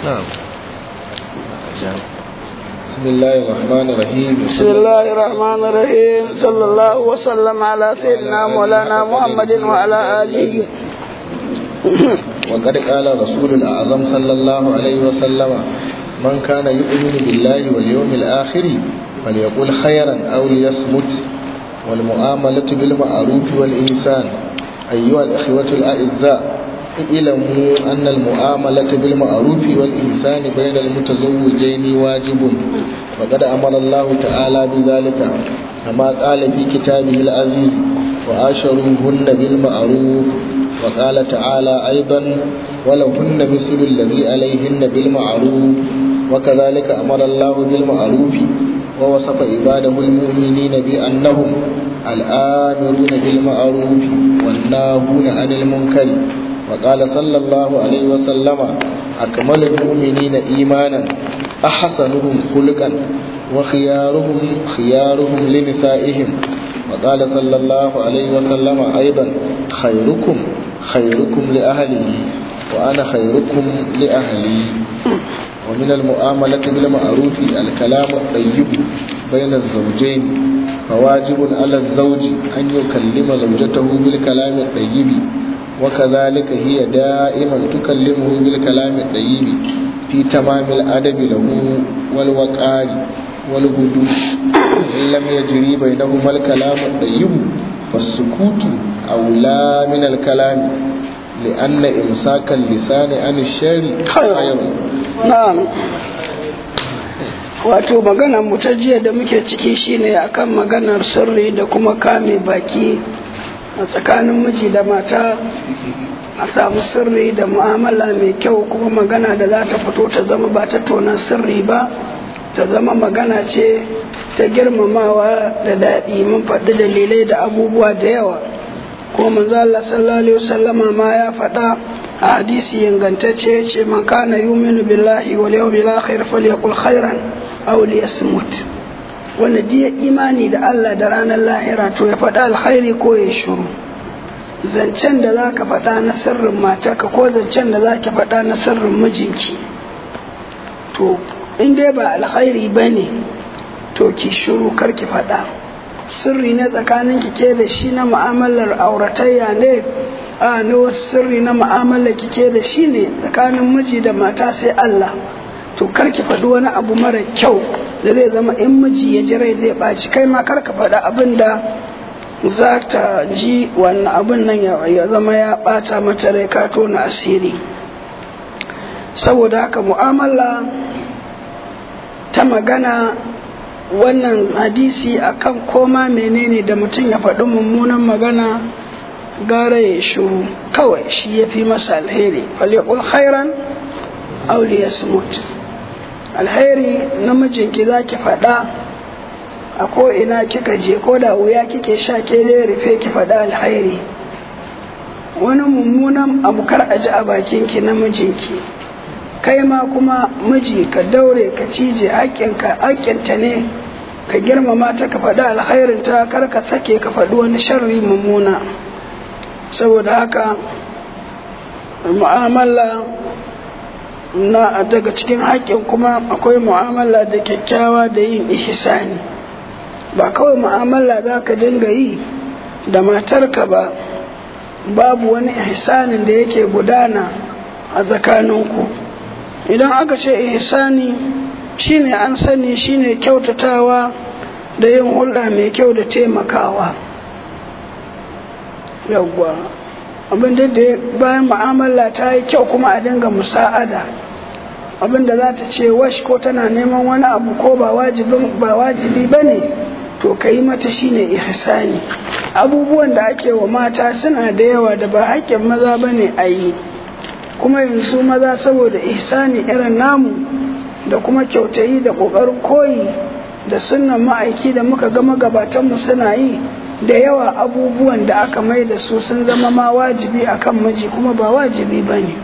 نعم بسم الله الرحمن الرحيم بسم الله الرحمن الرحيم صلى الله وسلم على سيدنا مولانا محمد وعلى آله وقد قال رسول الأعظم صلى الله عليه وسلم من كان يؤمن بالله واليوم الآخر فليقول خيرا أو ليصمت والمؤاملة بالمعروف والإحسان أيها الإخوة الأعزاء اعلموا أن المؤاملة بالمعروف والإحسان بين المتزوجين واجب وقد أمر الله تعالى بذلك كما قال في كتابه العزيز وآشروهن بالمعروف وقال تعالى أيضا ولهن مثل الذي عليهن بالمعروف وكذلك أمر الله بالمعروف ووصف عباده المؤمنين بأنهم الآمرون بالمعروف والناهون عن المنكر وقال صلى الله عليه وسلم أكمل المؤمنين إيمانا أحسنهم خلقا وخيارهم خيارهم لنسائهم وقال صلى الله عليه وسلم أيضا خيركم خيركم لأهله وأنا خيركم لأهلي ومن المؤاملة بالمعروف الكلام الطيب بين الزوجين فواجب على الزوج أن يكلم زوجته بالكلام الطيب وكذلك هي دائما تكلمه بالكلام الطيب في تمام الأدب له والوقار والهدوء إن لم يجري بينهما الكلام الطيب فالسكوت أولى من الكلام لأن إمساك اللسان عن الشر خير na'am wato maganar mu ta jiya da muke ciki shine akan maganar sirri da kuma kame baki a tsakanin miji da mata a samu sirri da mu'amala mai kyau kuma magana da za ta fito ta zama ba ta tonan sirri ba ta zama magana ce ta girmamawa da daɗi mun faɗi dalilai da abubuwa da yawa ko manzo Allah sallallahu alaihi wasallama ma ya faɗa a hadisi ingantacce ya ce man kana yuminu billahi wal yawmil akhir falyaqul khairan aw liyasmut wanda diya imani da Allah da ranar lahira to ya faɗa alkhairi ko ya shiru zancen da zaka faɗa na sirrin matarka ko zancen da zaki faɗa na sirrin mijinki to in dai ba alkhairi bane to ki shiru kar ki faɗa sirri ne tsakanin ki ke da shi na mu'amalar auratayya ne a na wasu sirri na mu'amalar ki ke da shi ne tsakanin miji da mata sai Allah to kar ki faɗi wani abu mara kyau da zai zama in miji ya ji rai zai ɓaci kai ma kar ka faɗi abin da za ta ji wannan abin nan ya zama ya ɓata mata rai ka tona asiri saboda haka mu'amala ta magana wannan hadisi akan koma menene da mutum ya faɗi mummunan magana gara ya shuru kawai shi ya fi masa alheri falyakul khairan auli ya smut alheri namijinki za ki faɗa a ko'ina kika je ko da wuya kike sha ke dai rufe ki faɗa alheri wani mummunan abu kar a ji a bakinki namijinki kai ma kuma miji ka daure ka cije haƙƙinka haƙƙinta ne ka girmama ta ka faɗi alkhairin ta kar ka sake ka faɗi wani sharri mummuna saboda haka mu'amala na daga cikin haƙƙin kuma akwai mu'amala da kyakkyawa da yin ihsani ba kawai mu'amala za ka dinga yi da matarka ba babu wani ihsanin da yake gudana a tsakaninku idan aka ce ihsani shine an sani shine kyautatawa da yin hulɗa mai kyau da taimakawa yawwa abin da bayan mu'amala ta yi kyau kuma a dinga musa'ada abin da za ta ce wash ko tana neman wani abu ko ba wajibi ba ne to ka yi mata shine ihsani abubuwan da ake wa mata suna da yawa da ba haƙƙin maza ba ne a yi kuma yanzu maza saboda ihsani irin namu da kuma kyautayi da ƙoƙarin koyi da sunan ma'aiki da muka ga magabatanmu suna yi da yawa abubuwan da aka mai da su sun zama ma wajibi akan miji kuma ba wajibi ba ne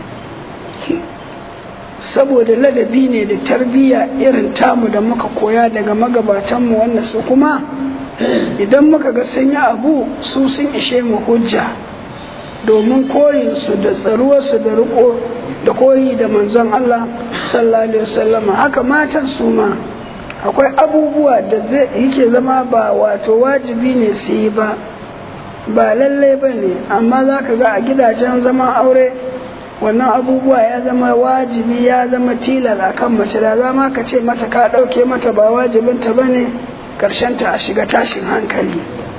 saboda ladabi ne da tarbiyya irin tamu da muka koya daga magabatanmu wanda su kuma idan muka ga sun yi abu su sun ishe mu hujja domin koyinsu da tsaruwarsu da riko da koyi da manzon Allah sallallahu alaihi wasallama haka matan su ma akwai abubuwa da zai yake zama ba wato wajibi ne su yi ba ba lalle ba ne amma za ka ga a gidajen zaman aure wannan abubuwa ya zama wajibi ya zama tilas a kan mace da zama ka ce mata ka ɗauke mata ba wajibinta ba ne ta a shiga tashin hankali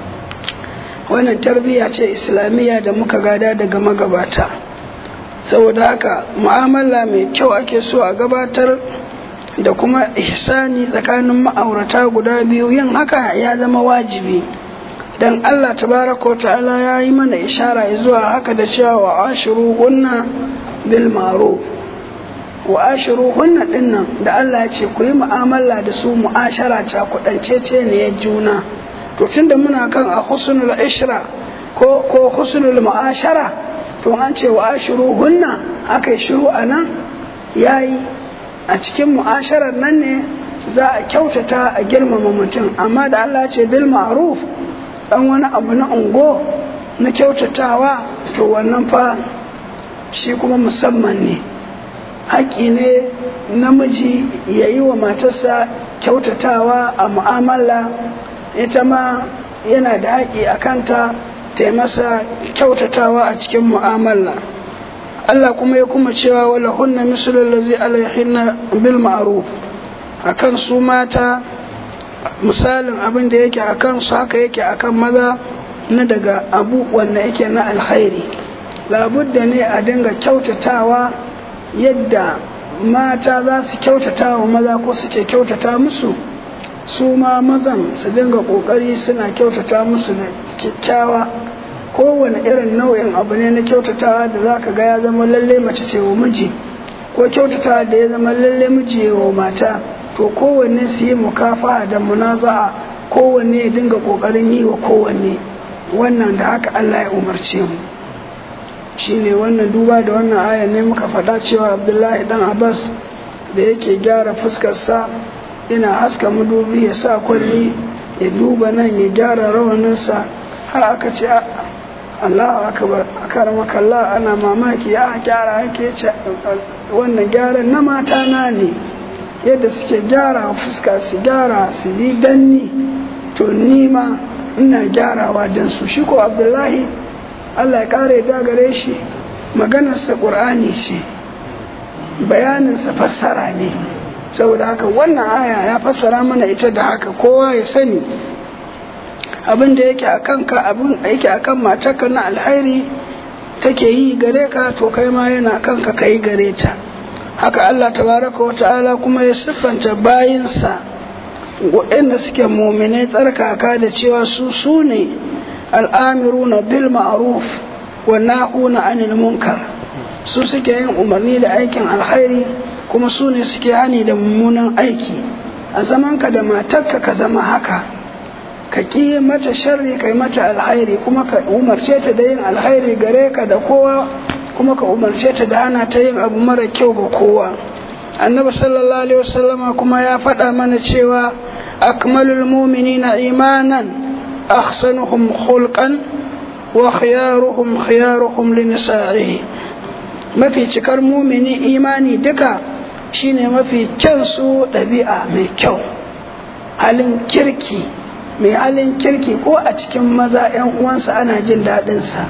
wannan tarbiyya ce islamiyya da muka gada daga magabata saboda haka mu'amala mai kyau ake so a gabatar da kuma ihsani tsakanin ma'aurata guda biyu yin haka ya zama wajibi dan Allah tabaraka wa ta'ala ya yi mana ishara zuwa haka da cewa wa ashiru hunna bil ma'ruf wa ashiru hunna dinnan da Allah ya ce ku yi mu'amala da su mu'ashara ta kudancece ne ya juna to tunda muna kan a husnul ishra ko ko husnul mu'ashara to an ce wa ashiru hunna akai shiru anan yayi a cikin mu'asharar nan ne za a kyautata a girmama mutum amma da Allah ce bil ma'ruf dan wani abu na ungo na kyautatawa to wannan fa shi kuma musamman ne haƙƙi ne namiji ya yi wa matarsa kyautatawa a mu'amala ita ma yana da haƙƙi a kanta ta yi masa kyautatawa a cikin mu'amala Allah kuma ya kuma cewa wala hunna mislul ladzi alaihinna bil ma'ruf akan su mata misalin abin da yake akan su haka yake akan maza na daga abu wanda yake na alkhairi labudda ne a dinga kyautatawa yadda mata za su kyautata wa maza ko suke kyautata musu su ma mazan su dinga kokari suna kyautata musu da kyakkyawa kowane irin nau'in abu ne na kyautatawa da za ka ga ya zama lalle mace ce wa miji ko kyautatawa da ya zama lalle miji wa mata to kowanne su yi mukafa da munaza'a kowanne ya dinga kokarin yi wa kowanne wannan da haka Allah ya umarce mu shine wannan duba da wannan aya ne muka faɗa cewa Abdullahi dan Abbas da yake gyara fuskarsa ina haska madubi ya sa kwalli ya duba nan ya gyara rawaninsa har aka ce Allahu akbar akaramaka Allah ana mamaki a gyara yake ce wannan gyaran na mata na ne yadda suke gyara fuska su gyara su yi danni to ni ma ina gyarawa don su shi ko Abdullahi Allah ya kare da gare shi maganarsa ƙur'ani ce bayaninsa fassara ne saboda haka wannan aya ya fassara mana ita da haka kowa ya sani abin da yake a kanka abin yake a kan matarka na alhairi take yi gare ka to kai ma yana kanka ka yi gare ta haka Allah tabaraka wa ta'ala kuma ya siffanta bayinsa waɗanda suke muminai tsarkaka da cewa su su ne al'amiruna bil ma'ruf wa nahuna anil munkar su suke yin umarni da aikin alkhairi kuma su ne suke hani da mummunan aiki a zamanka da matarka ka zama haka ka ƙi mata sharri kai mata alkhairi kuma ka umarce ta da yin alkhairi gare ka da kowa kuma ka umarce ta da hana ta yin abu mara kyau ga kowa annabi sallallahu alaihi wasallama kuma ya faɗa mana cewa akmalul mu'minina imanan ahsanuhum khulqan wa khiyaruhum khiyaruhum linisa'ihi mafi cikar mumini imani duka shine mafi kyan su ɗabi'a mai kyau halin kirki mai halin kirki ko a cikin maza 'yan uwansa ana jin daɗinsa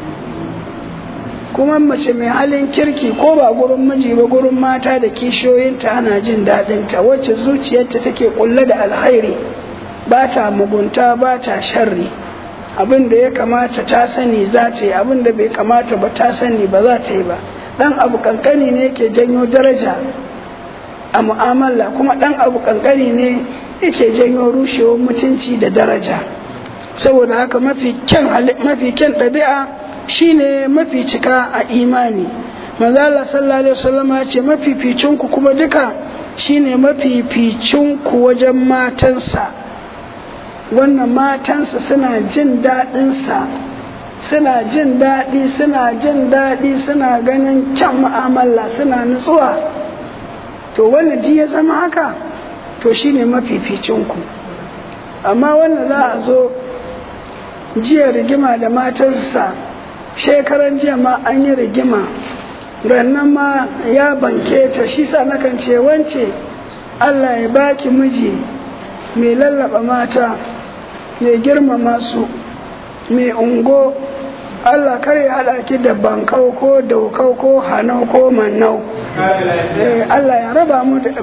kuma mace mai halin kirki ko ba gurin miji ba gurin mata da kishiyoyinta ana jin daɗinta wacce zuciyarta take kulle da alkhairi ba ta mugunta ba ta sharri abin da ya kamata ta sani za ta yi abin da bai kamata ba ta sani ba za ta yi ba dan abu kankani ne ke janyo daraja a mu'amala kuma dan abu kankani ne yake janyo rushewar mutunci da daraja saboda haka mafi kyan mafi kyan ɗabi'a shine mafi cika a imani manzo Allah sallallahu alaihi wasallam ya ce mafificin ku kuma duka shine mafificin ku wajen matansa wannan matansa suna jin daɗin sa suna jin daɗi suna jin daɗi suna ganin kyan mu'amala suna nutsuwa to wanda ji ya zama haka to shine mafificin ku amma wanda za a zo jiya rigima da matarsa shekaran jiya ma an yi rigima rannan ma ya banke ta shi sa nakan ce wance Allah ya baki miji mai lallaba mata mai girmama su mai ungo Allah kar ya haɗa ki da bankau ko daukau ko hanau ko mannau Allah ya raba mu da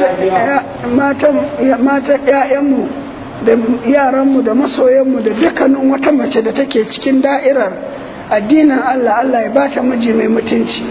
mata ‘ya'yanmu da yaranmu da masoyanmu da dukkanin wata mace da take cikin da'irar addinin Allah Allah ya bata miji mai mutunci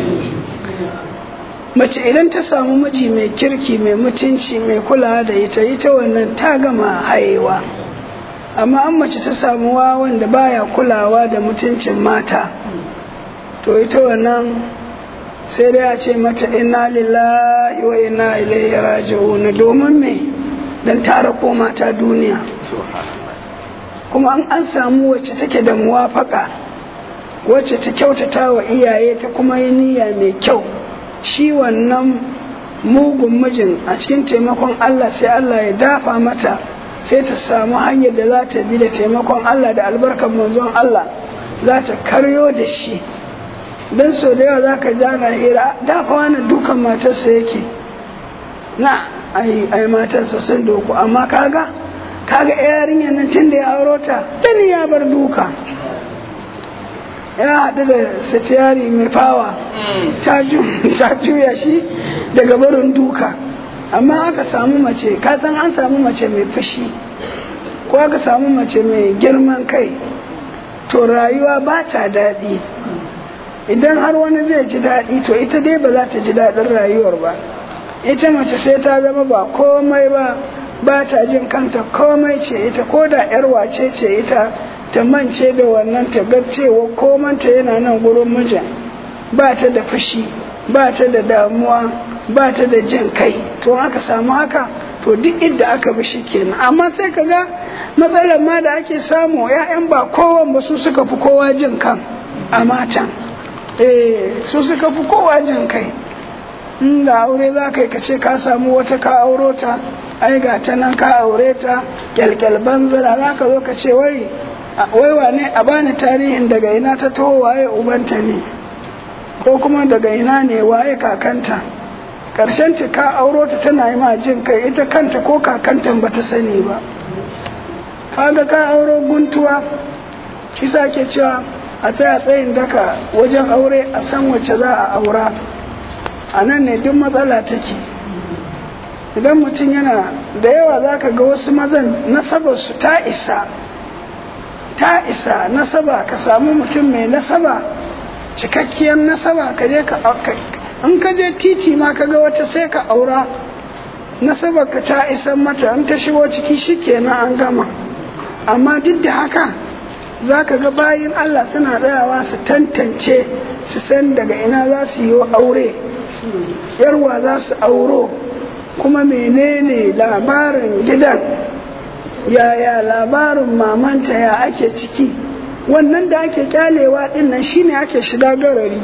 mace idan ta samu miji mai kirki mai mutunci mai kulawa da ita ita wannan ta gama haihuwa amma an mace ta samu wawan da baya kulawa da mutuncin mata to ita wannan sai dai a ce mata inna lillahi wa inna ilaihi raji'un domin me dan tara ko mata duniya kuma an an samu wacce take da muwafaka wacce ta kyautata wa iyaye ta kuma yi niyya mai kyau shi wannan mugun mijin a cikin taimakon Allah sai Allah ya dafa mata sai ta samu hanyar da za ta bi da taimakon Allah da albarkar manzon Allah za ta karyo da shi don so da yawa za ka jana hira dafa wani dukan matarsa yake na ai matarsa sun doku amma kaga kaga yarinyar nan tun da ya auro ta tani ya bar duka ya haɗu da sitiyari mai fawa ta juya shi daga barin duka amma aka samu mace ka san an samu mace mai fushi ko aka samu mace mai girman kai to rayuwa ba ta daɗi idan har wani zai ji daɗi to ita dai ba za ta ji daɗin rayuwar ba ita mace sai ta zama ba komai ba ba ta jin kanta komai ce ita ko da yar wace ce ita ta mance da wannan ta ga cewa komanta yana nan gurin mijin ba ta da fushi ba ta da damuwa ba ta da jin kai to aka samu haka to duk inda aka bi shi kenan amma sai ka ga matsalar ma da ake samu 'ya'yan ba kowan ba su suka fi kowa jin kan a matan eh su suka fi kowa jin kai in da aure za ka yi ka ce ka samu wata ka auro ta ai ga ta nan ka aure ta kyalkyal banzara za ka zo ka ce wai wai wane a bani tarihin daga ina ta taho waye ubanta ne ko kuma daga ina ne waye kakanta karshen ta ka auro ta tana yi ma jin kai ita kanta ko kakantan ba ta sani ba kaga ka auro guntuwa kisa ke cewa a tsaya tsayin daka wajen aure a san wacce za a aura a nan ne duk matsala take idan mutum yana da yawa za ka ga wasu mazan nasabarsu ta isa ta isa nasaba ka samu mutum mai nasaba cikakkiyar nasaba ka je ka in ka je titi ma ka ga wata sai ka aura nasaba ka ta isa mata in ta shigo ciki shikenan an gama amma duk da haka za ka ga bayin Allah suna tsayawa su tantance su san daga ina za su yi aure yarwa za su auro kuma menene labarin gidan yaya labarin mamanta ya ake ciki wannan da ake kyalewa din nan shine ake shiga garari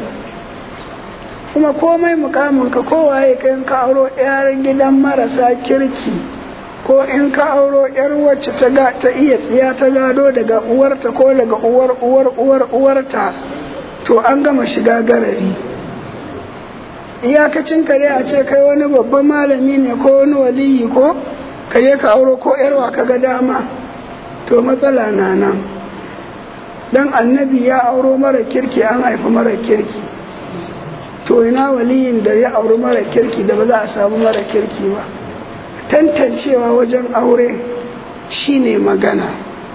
kuma komai mukamin ka kowaye ka in ka auro yaran gidan marasa kirki ko in ka auro yar wacce ta ga ta iya tsiya ta gado daga uwarta ko daga uwar uwar uwar uwarta to an gama shiga garari iyakacin kare a ce kai wani babban malami ne ko wani waliyi ko ka je ka auro ko yarwa ka ga dama to matsala na nan dan annabi ya auro mara kirki an haifi mara kirki to ina waliyin da ya auri mara kirki da ba za a samu mara kirki ba tantancewa wajen aure shine magana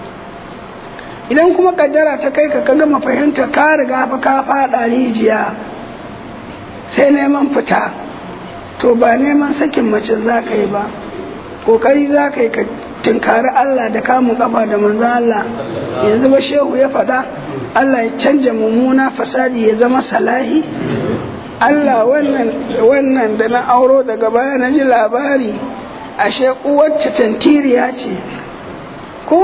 idan kuma kaddara ta kai ka gama fahimta ka riga fa ka faɗa rijiya sai neman fita to ba neman sakin mace za ka yi ba kokari za ka yi ka tunkari Allah da kamun kafa da manzo Allah yanzu ba shehu ya faɗa Allah ya canja mummuna fasadi ya zama salahi Allah wannan wannan da na auro daga baya na ji labari ashe uwacce tantiriya ce ko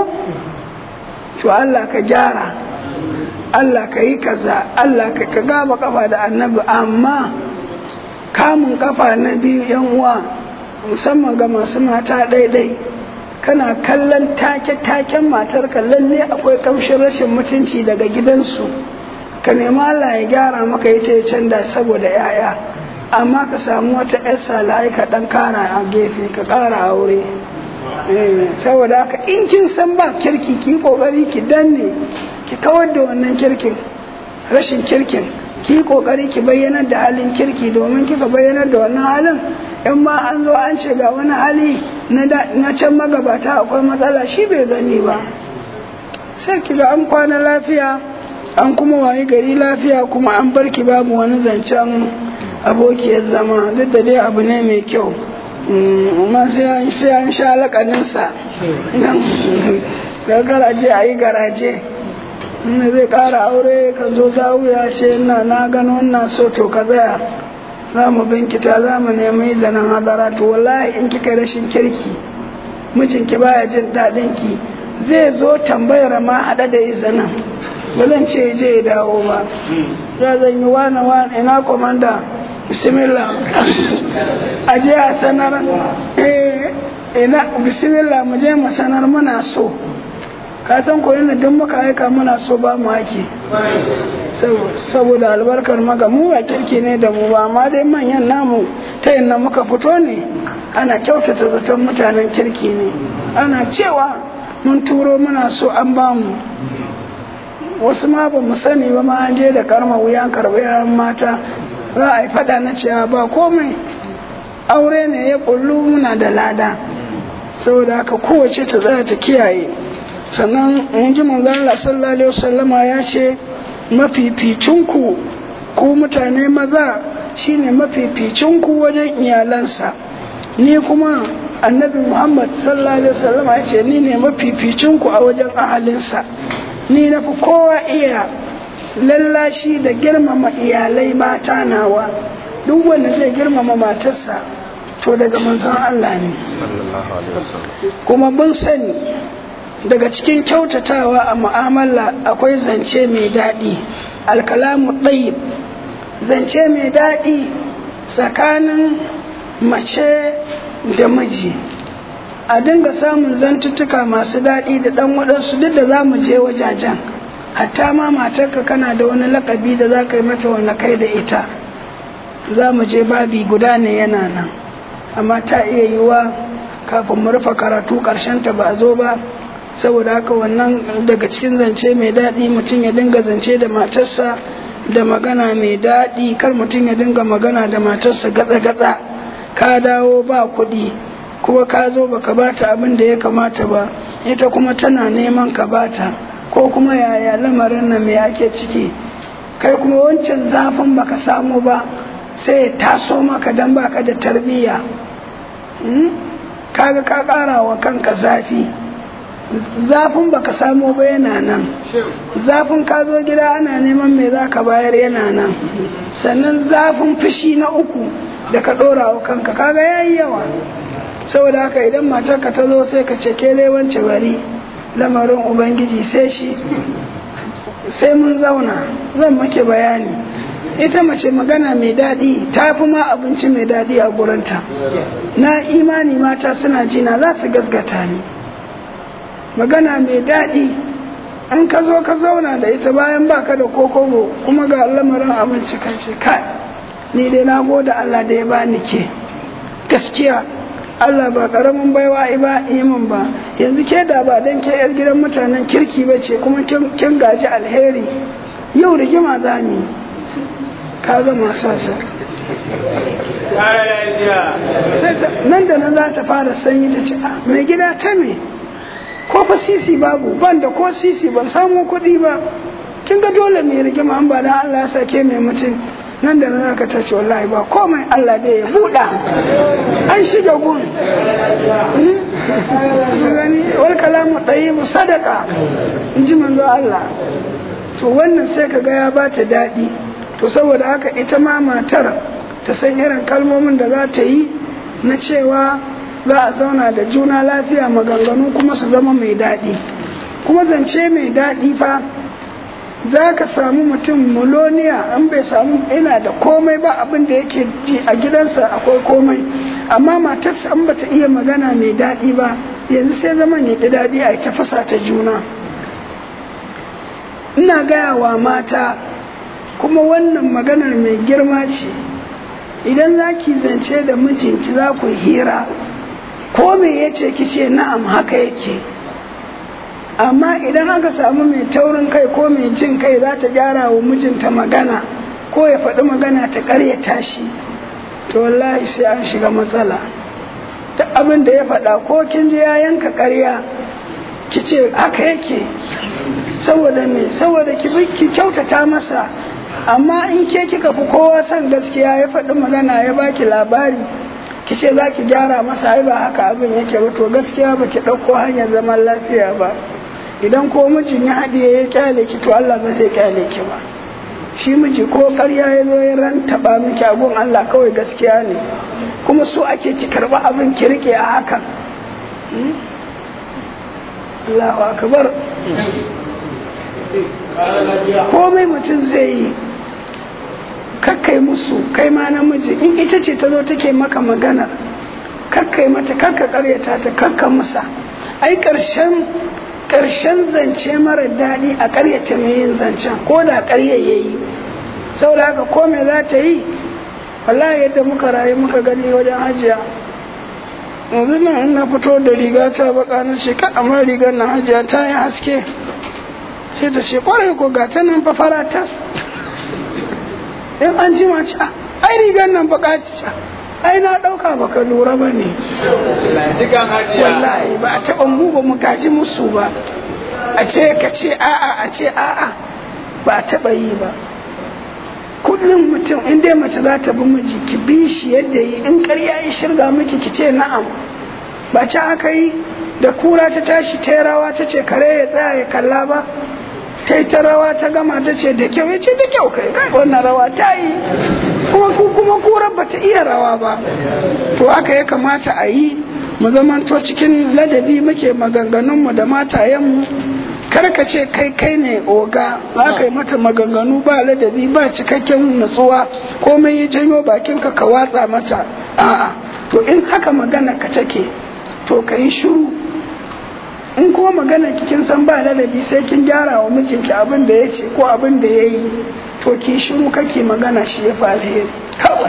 to Allah ka gyara Allah ka yi kaza Allah ka ka gaba kafa da annabi amma kamun kafa na biyu yan uwa musamman ga masu mata daidai kana kallon take-taken matarka lalle akwai kamshin rashin mutunci daga gidansu ka nemi Allah ya gyara maka ita ya canza saboda 'ya'ya amma ka samu wata 'yar salai ka ɗan kara a gefe ka ƙara aure saboda haka in kin san ba kirki ki kokari ki danne ki kawar da wannan kirkin rashin kirkin ki kokari ki bayyanar da halin kirki domin kika bayyanar da wannan halin in ma an zo an ce ga wani hali na can magabata akwai matsala shi bai gani ba sai ki ga an kwana lafiya an kuma wayi gari lafiya kuma an barki babu wani zancen abokiyar zama duk da dai abu ne mai kyau amma sai an sha lakaninsa da garaje a yi garaje inda zai kara aure ka zo zawuya ce na na gano na so to ka tsaya za mu binkita za mu nemi zanen hadara to wallahi in kika rashin kirki mijinki baya jin daɗin ki zai zo tambayar ma haɗa da izinin ba zan ce je ya dawo ba ya zan yi wane wane ina komanda bismillah a je a sanar ina bismillah mu je mu sanar muna so ka san ko yana duk muka aika muna so ba mu ake saboda albarkar maka mu ba kirki ne da mu ba amma dai manyan namu ta yadda muka fito ne ana kyautata zaton mutanen kirki ne ana cewa mun turo muna so an ba mu wasu ma ba mu sani ba ma an je da karma wuyan karɓar mata za a yi fada na cewa ba komai aure ne ya kullu muna da lada saboda haka kowace ta tsaya ta kiyaye sannan mun ji manzo Allah sallallahu alaihi wasallama ya ce mafificinku ku mutane maza shine mafificinku wajen iyalansa ni kuma annabi Muhammad sallallahu alaihi wasallama ya ce ni ne mafificinku a wajen ahalinsa ni na fi kowa iya lallashi da girmama iyalai mata nawa duk wanda zai girmama matarsa to daga manzon Allah ne kuma mun sani daga cikin kyautatawa a mu'amala akwai zance mai daɗi alkalamu ɗayib zance mai daɗi tsakanin mace da miji a dinga samun zantuttuka masu daɗi da ɗan waɗansu duk da za mu je wajajen hatta ma matarka kana da wani lakabi da za ka yi mata wani kai da ita za mu je babi guda ne yana nan amma ta iya yiwa kafin mu rufe karatu ta ba a zo ba saboda haka wannan daga cikin zance mai daɗi mutum ya dinga zance da matarsa da magana mai daɗi kar mutum ya dinga magana da matarsa gatsa-gatsa ka dawo ba kuɗi kuma ka zo baka bata abin da ya kamata ba ita kuma tana neman ka bata ko kuma yaya lamarin nan me ake ciki kai kuma wancan zafin baka samu ba sai ya taso maka dan baka da tarbiyya kaga ka ƙara wa kanka zafi zafin baka samu ba yana nan zafin ka zo gida ana neman me za ka bayar yana nan sannan zafin fushi na uku da ka ɗora wa kanka kaga yayi yawa saboda haka idan matarka ta zo sai ka ce ke wance bari lamarin ubangiji sai shi sai mun zauna zan make bayani ita mace magana mai daɗi ta fi ma abinci mai daɗi a gurinta na imani mata suna jina za su gasgata ni magana mai daɗi in ka zo ka zauna da ita bayan baka da kokobo kuma ga lamarin abinci kan ce kai ni dai na gode Allah da ya bani ke gaskiya Allah ba karamin baiwa ba imin ba yanzu ke da ba dan ke yar gidan mutanen kirki ba ce kuma kin gaji alheri yau rigima za ni ka ga masu sai nan da nan za ta fara sanyi ta ce mai gida ta me ko fa sisi babu ban da ko sisi ban samu kuɗi ba kin ga dole mai rigima an ba dan Allah ya sake mai mutum nan da nan ka tace wallahi ba komai Allah dai ya buɗa an shiga gun gani wal kalamu ɗayyibu sadaka in ji manzo Allah to wannan sai ka ga ya bata daɗi to saboda haka ita ma matar ta san irin kalmomin da za ta yi na cewa za a zauna da juna lafiya maganganu kuma su zama mai daɗi kuma zance mai daɗi fa za ka samu mutum muloniya an bai samu ina da komai ba abin da yake ji a gidansa akwai komai amma matarsa an bata iya magana mai daɗi ba yanzu sai zama ne da daɗi a ta fasa ta juna ina gaya wa mata kuma wannan maganar mai girma ce idan za ki zance da mijinki za ku hira ko me ya ce ki ce na'am haka yake amma idan aka samu mai taurin kai ko mai jin kai za ta gyara wa mijinta magana ko ya faɗi magana ta ƙaryata shi to wallahi sai an shiga matsala duk abin da ya faɗa ko kin ji ya yanka ƙarya ki ce haka yake saboda me saboda ki bi ki kyautata masa amma in ke kika fi kowa son gaskiya ya faɗi magana ya baki labari ki ce za ki gyara masa ai ba haka abin yake ba to gaskiya ba ki ɗauko hanyar zaman lafiya ba idan ko mijin ya haɗiye ya kyale ki to Allah ba zai kyale ki ba shi miji ko ƙarya ya zo ya rantaba miki abun Allah kawai gaskiya ne kuma so ake ki karɓi abin ki rike a hakan Allahu akbar komai mutum zai yi kakkai musu kai ma namiji in ita ce ta zo take maka magana kakkai mata kakka karyata ta kakka musa ai karshen karshen zance mara daɗi a karyata mai yin zancen ko da karya ya yi saboda haka ko me za ta yi wallahi yadda muka rayu muka gani wajen hajiya yanzu nan in na fito da riga ta baka na ce ka amma rigar na hajiya ta yi haske sai ta ce kwarai ko ga ta nan fa fara tas in an ji mace ai rigar nan baka ci ai na dauka baka lura ba ne wallahi ba a taɓa mu ba mu gaji musu ba a ce ka ce a'a a ce a'a ba a taɓa yi ba kullum mutum in dai mace za ta bi miji ki bi shi yadda yi in karya ya shirga miki ki ce na'am ba ci aka yi da kura ta tashi ta rawa ta ce kare ya tsaya ya kalla ba kai ta rawa ta gama ta ce da kyau ya ce da kyau kai kai wannan rawa ta yi kuma kuma kurar ba ta iya rawa ba to haka ya kamata a yi mu zamanto cikin ladabi muke maganganunmu da matayenmu kar ka ce kai kai ne oga za ka yi mata maganganu ba ladabi ba cikakken natsuwa komai ya janyo bakinka ka watsa mata a'a to in haka magana ka take to ka yi shiru in kuma magana kin san ba ladabi sai kin gyara wa mijinki abin da ya ce ko abin da ya yi to ki shiru kake magana shi ya fi alheri kawai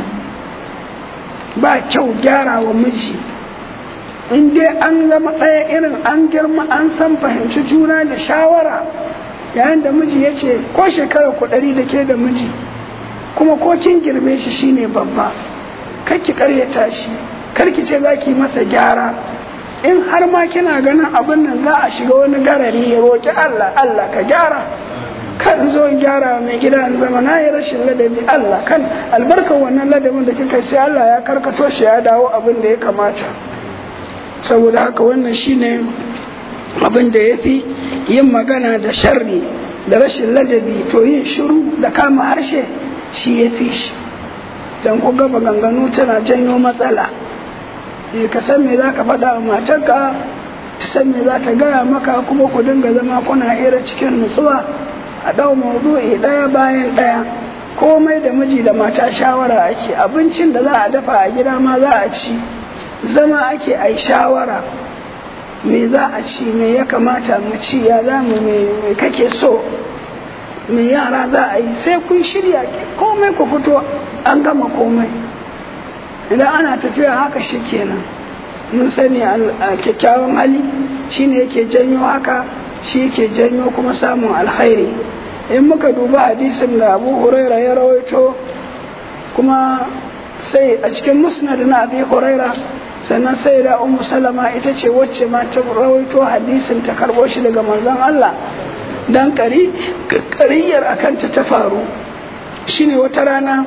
ba kyau gyara wa miji in dai an zama ɗaya irin an girma an san fahimci juna da shawara yayin da miji ya ce ko shekara ku ɗari da ke da miji kuma ko kin girme shi shine babba ki karyata shi karki ce za ki masa gyara in har ma kina ganin abin nan za a shiga wani garari ya roƙi Allah Allah ka gyara kan zo gyara mai gida in zama na yi rashin ladabi Allah kan albarkar wannan ladabin da kika sai Allah ya karkato shi ya dawo abin da ya kamata saboda haka wannan shine abin da ya fi yin magana da sharri da rashin ladabi to yin shiru da kama harshe shi ya fi shi don ku gaba ganganu tana janyo matsala e ka san me za ka faɗa wa matarka ta san me za ta gaya maka kuma ku dinga zama kuna hira cikin nutsuwa a ɗau mawdu'i ɗaya bayan ɗaya komai da miji da mata shawara ake abincin da za a dafa a gida ma za a ci zama ake ai shawara me za a ci me ya kamata mu ci ya za mu me kake so me yara za a yi sai kun shirya komai ku fito an gama komai idan ana tafiya haka shi kenan mun sani a kyakkyawan hali shine yake janyo haka shi yake janyo kuma samun alkhairi in muka duba hadisin da abu huraira ya rawaito kuma sai a cikin musnad na abi huraira sannan sai da ummu salama ita ce wacce ma ta rawaito hadisin ta karbo shi daga manzon Allah dan kari kariyar akan ta ta faru shine wata rana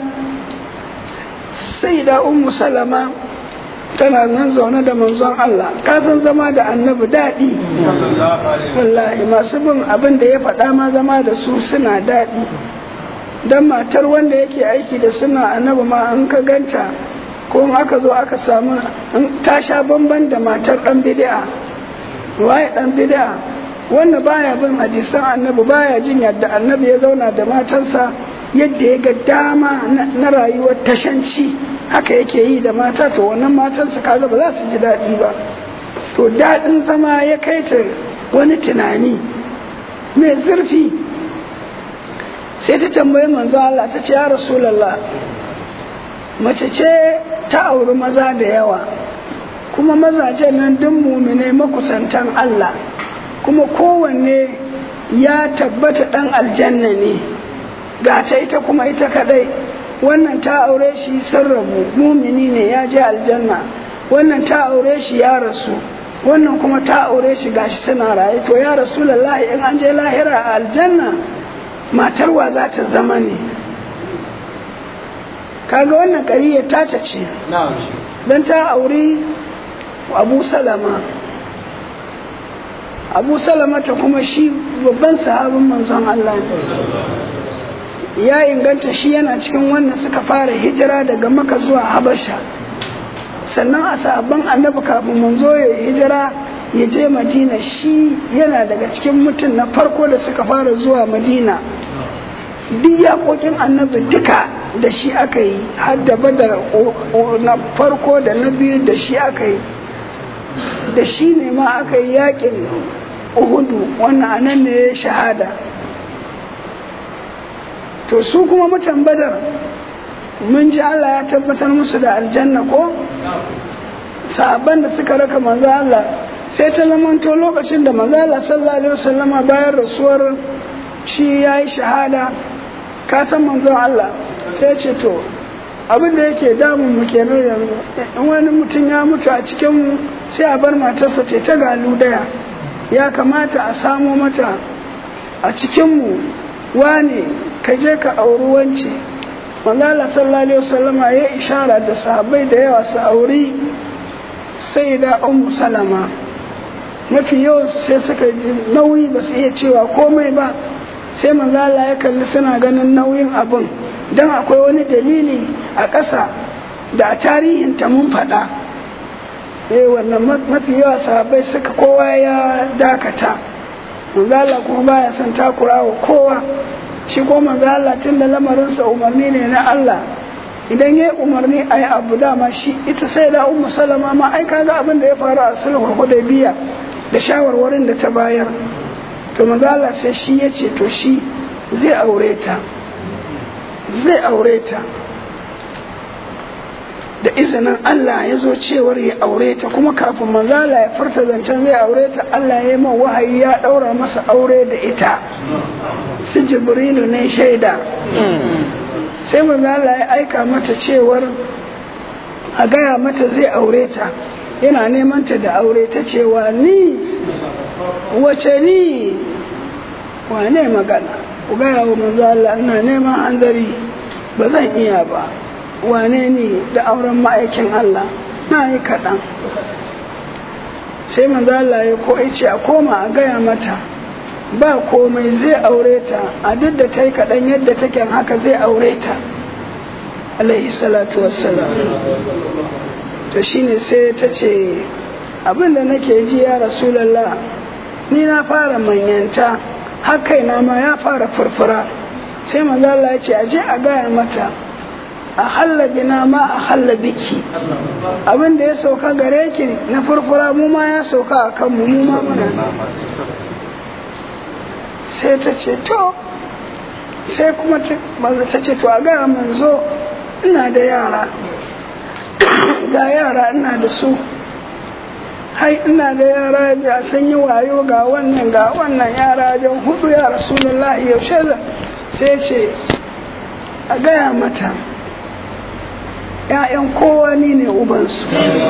sai da ummu salama tana nan zaune da manzon Allah kafin zama da annabi daɗi wallahi masu bin abin da ya faɗa ma zama da su suna daɗi don matar wanda yake aiki da suna annabi ma in ka ganta ko in aka zo aka samu ta sha bamban da matar ɗan bid'a waye ɗan bid'a wanda baya bin hadisan annabi baya jin yadda annabi ya zauna da matansa yadda ya ga dama na rayuwar tashanci haka yake yi da mata to wannan matansa kaga ba za su ji daɗi ba to daɗin zama ya kai ta wani tunani mai zurfi sai ta tambayi manzo Allah ta ce ya rasulallah mace ce ta auri maza da yawa kuma mazajen nan duk mumine makusantan Allah kuma kowanne ya tabbata dan aljanna ne ga ta ita kuma ita kadai wannan ta aure shi sun rabu mumini ne ya je aljanna wannan ta aure shi ya rasu wannan kuma ta aure shi gashi tana raye to ya rasulullahi in an je lahira a aljanna matar wa za ta zama ne kaga wannan ƙariya ta ta ce don ta auri abu salama abu salama ta kuma shi babban sahabin manzon Allah ya inganta shi yana cikin wannan suka fara hijira daga maka zuwa habasha sannan a sahabban annabi kafin manzo ya hijira ya je madina shi yana daga cikin mutum na farko da suka fara zuwa madina duk yaƙoƙin annabi duka da shi aka yi har da badar na farko da na biyu da shi aka yi da shi ne ma aka yi yaƙin uhudu wannan anan ne ya shahada to su kuma mutan badar mun ji Allah ya tabbatar musu da aljanna ko sahabban da suka raka manzo Allah sai ta zamanto lokacin da manzo Allah sallallahu alaihi wasallama bayan rasuwar shi yayi shahada ka san manzon Allah sai ce to abin da yake damun mu kenan yanzu in wani mutum ya mutu a cikin mu sai a bar matarsa ce ta galu daya ya kamata a samo mata a cikin mu wane ka je ka auri wance manzo Allah sallallahu alaihi wasallama ya ishara da sahabbai da yawa su auri sai da ummu salama mafi yawan sai suka ji nauyi ba su iya cewa komai ba sai manzo Allah ya kalli suna ganin nauyin abin dan akwai wani dalili a ƙasa da a tarihin ta mun faɗa eh wannan mafi yawa sahabbai suka kowa ya dakata manzo Allah kuma baya son takura wa kowa shi ko manzo Allah tun da lamarinsa umarni ne na Allah idan ya yi umarni a yi abu dama shi ita sai da ummu salama ma ai kaga abin da ya faru a sulhul hudaybiya da shawarwarin da ta bayar to manzo Allah sai shi ya ce to shi zai aure ta zai aure ta da izinin Allah ya zo cewar ya aure ta kuma kafin manzo Allah ya furta zancen zai aure ta Allah ya yi man wahayi ya daura masa aure da ita su jibrilu ne shaida sai manzo Allah ya aika mata cewar a gaya mata zai aure ta yana neman ta da aure ta cewa ni wace ni wane magana ku gaya wa manzo Allah ina neman hanzari ba zan iya ba wane ni da auren ma'aikin Allah na yi kaɗan sai manzo Allah ya ko ce a koma a gaya mata ba komai zai aure ta a duk da ta yi kaɗan yadda take haka zai aure ta alaihi salatu wassalam to shine sai ta ce abinda nake ji ya rasulallah ni na fara manyanta har kaina ma ya fara furfura sai manzo Allah ya ce a je a gaya mata a halla bina ma a halla biki abin da ya sauka gare ki na furfura mu ma ya sauka a kanmu mu ma muna sai ta ce to sai kuma ta ce to a gaya manzo ina da yara ga yara ina da su hai ina da yara da sun yi wayo ga wannan ga wannan yara don hudu ya rasulullahi yaushe sai ce a gaya mata ‘ya'yan kowa ni ne ubansu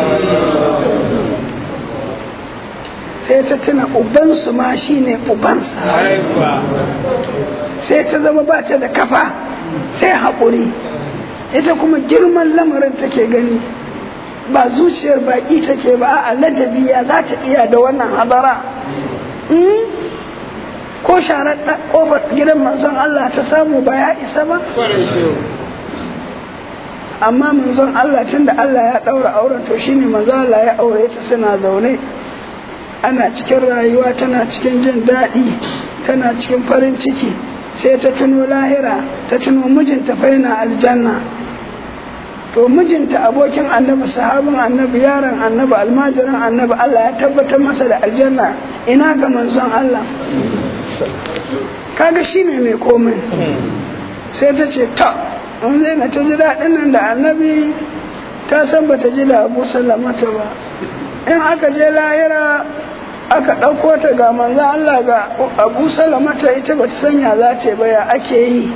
sai ta tuna ubansu ma shi ne ubansa sai ta zama ba ta da kafa sai haƙuri ita kuma girman lamarin take gani ba zuciyar baƙi take ba a ladabi ya za ta iya da wannan hadara ko sharar ƙofar gidan manzon Allah ta samu ba ya isa ba amma manzon Allah tunda Allah ya ɗaura auren to shine manzon Allah ya aure ta suna zaune ana cikin rayuwa tana cikin jin daɗi tana cikin farin ciki sai ta tuno lahira ta tuno mijinta fa yana aljanna to mijinta abokin annabi sahabin annabi yaron annabi almajirin annabi Allah ya tabbatar masa da aljanna ina ga manzon Allah kaga shine mai komai sai ta ce ta in zai na ta ji daɗin nan da annabi ta san ba ta ji da abu salamata ba in aka je lahira aka ɗauko ta ga manzan Allah ga abu salamata ita ba ta sanya za ta ba ya ake yi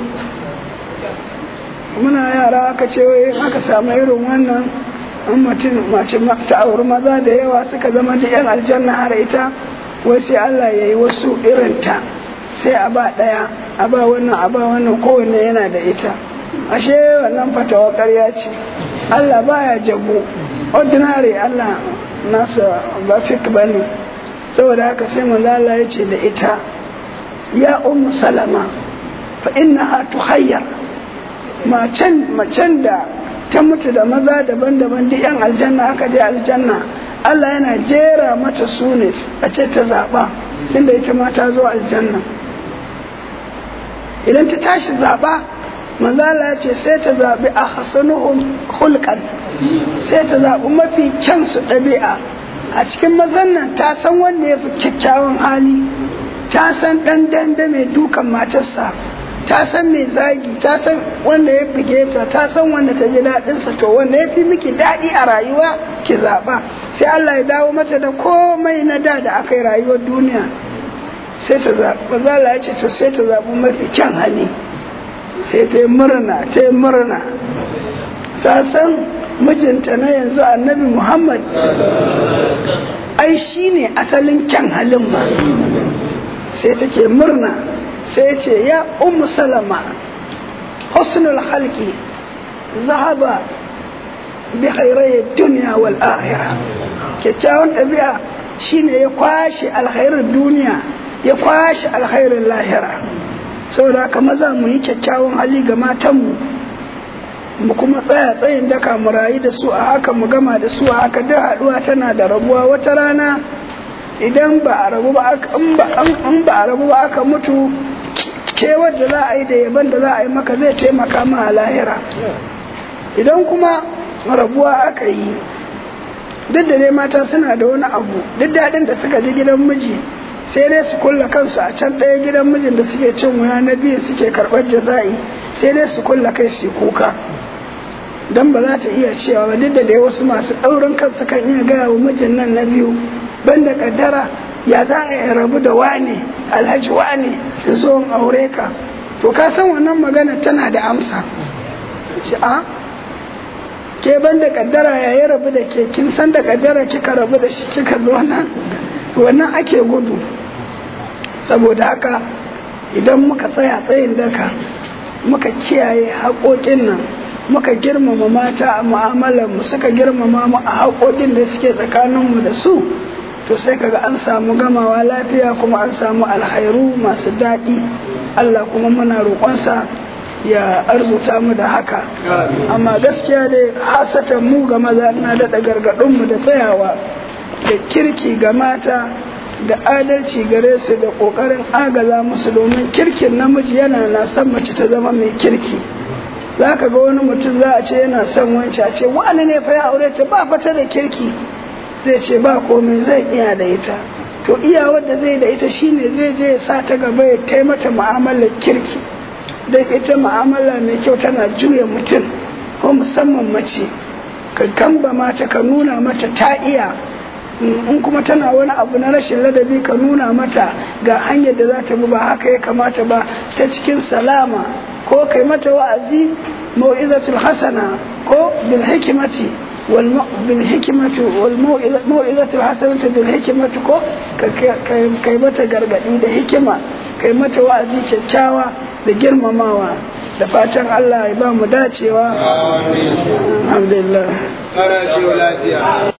muna yara aka ce wai aka samu irin wannan an mutum mace ta auri maza da yawa suka zama da yan aljanna har ita wai sai Allah ya yi wasu irinta sai a ba ɗaya a ba wannan a ba wannan kowanne yana da ita ashe wannan fatawa ƙarya ce Allah baya jago ordinary Allah nasa ba fik bane saboda haka sai manzo Allah ya ce da ita ya ummu salama fa innaha tuhayyar macen macen da ta mutu da maza daban-daban duk yan aljanna aka je aljanna Allah yana jera mata sune a ce ta zaba inda ita ma ta zo aljanna idan ta tashi zaba manzo Allah ya ce sai ta zabi ahsanuhum khulqan sai ta zabi mafi kyan su ɗabi'a a cikin mazan nan ta san wanda ya fi kyakkyawan hali ta san ɗan dambe mai dukan matarsa ta san mai zagi ta san wanda ya buge ta ta san wanda ta ji daɗinsa to wanda ya fi miki daɗi a rayuwa ki zaɓa sai Allah ya dawo mata da komai na da da aka yi rayuwar duniya sai ta zaɓi zala ya ce to sai ta zaɓi mafi kyan hali sai ta yi murna ta yi murna ta san mijinta na yanzu annabi muhammad ai shi ne asalin kyan halin ma sai take murna sai ce ya ummu salama husnul halki zahaba bi khairai duniya wal akhirah kyakkyawan ɗabi'a shine ya kwashe alkhairin duniya ya kwashe alkhairin lahira saboda haka maza mu yi kyakkyawan hali ga matanmu mu kuma tsaya tsayin daka mu rayu da su a haka mu gama da su a haka duk haɗuwa tana da rabuwa wata rana idan ba a rabu ba in ba a rabu ba aka mutu kewar da za a yi da yaban da za a yi maka zai taimaka ma a lahira idan kuma rabuwa aka yi duk da dai mata suna da wani abu duk daɗin da suka ji gidan miji sai dai su kulla kansu a can ɗaya gidan mijin da suke cin wuya na biyu suke karɓar jaza'i sai dai su kulla kai su kuka don ba za ta iya cewa ba duk da dai wasu masu ɗaurin kansu kan iya gaya wa mijin nan na biyu banda kaddara ya za a yi rabu da wane alhaji wane da zo in aure ka to ka san wannan magana tana da amsa ce a ke banda kaddara ya yi rabu da ke kin san da kaddara kika rabu da shi kika zo nan wannan ake gudu saboda haka idan muka tsaya tsayin daka muka kiyaye haƙoƙin nan muka girmama mata a mu'amalar mu suka girmama mu a haƙoƙin da suke tsakaninmu da su to sai kaga an samu gamawa lafiya kuma an samu alhairu masu daɗi Allah kuma muna roƙonsa ya arzuta mu da haka amma gaskiya dai hasatan mu ga maza na daɗa gargaɗinmu da tsayawa da kirki ga mata da adalci gare su da ƙoƙarin agaza musu domin kirkin namiji yana na son mace ta zama mai kirki za ka ga wani mutum za a ce yana son wancan a ce wani ne fa ya aure ta ba fata da kirki zai ce ba komai zai iya da ita to iya wadda zai da ita shine zai je ya sa ta gaba ya kai mata mu'amalar kirki don ita mu'amala mai kyau tana juya mutum ko musamman mace ka kamba mata ka nuna mata ta iya in kuma tana wani abu na rashin ladabi ka nuna mata ga hanyar da za ta bi ba haka ya kamata ba ta cikin salama ko kai mata wa'azi mau'izatul hasana ko bil hikimati wal bil hikimati wal mau'izatul hasanati bil hikimati ko kai mata gargadi da hikima kai mata wa'azi kyakkyawa da girmamawa da fatan Allah ya ba mu dacewa alhamdulillah